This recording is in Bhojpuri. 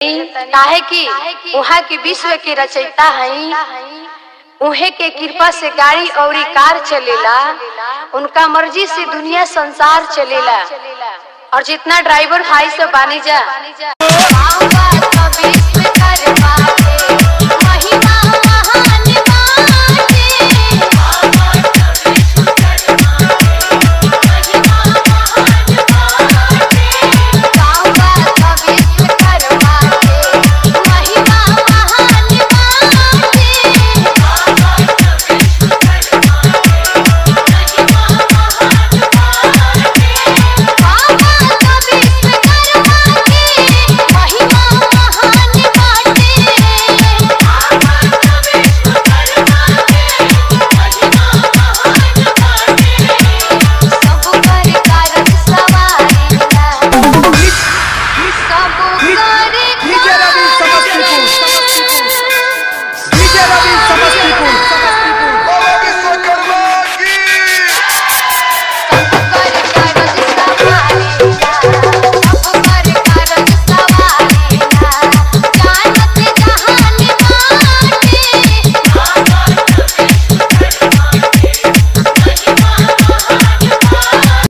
काहे कि वहाँ की विश्व के रचयिता हई उहे के कृपा से गाड़ी और कार चलेला उनका मर्जी से दुनिया संसार चलेला और जितना ड्राइवर भाई सब बानी जा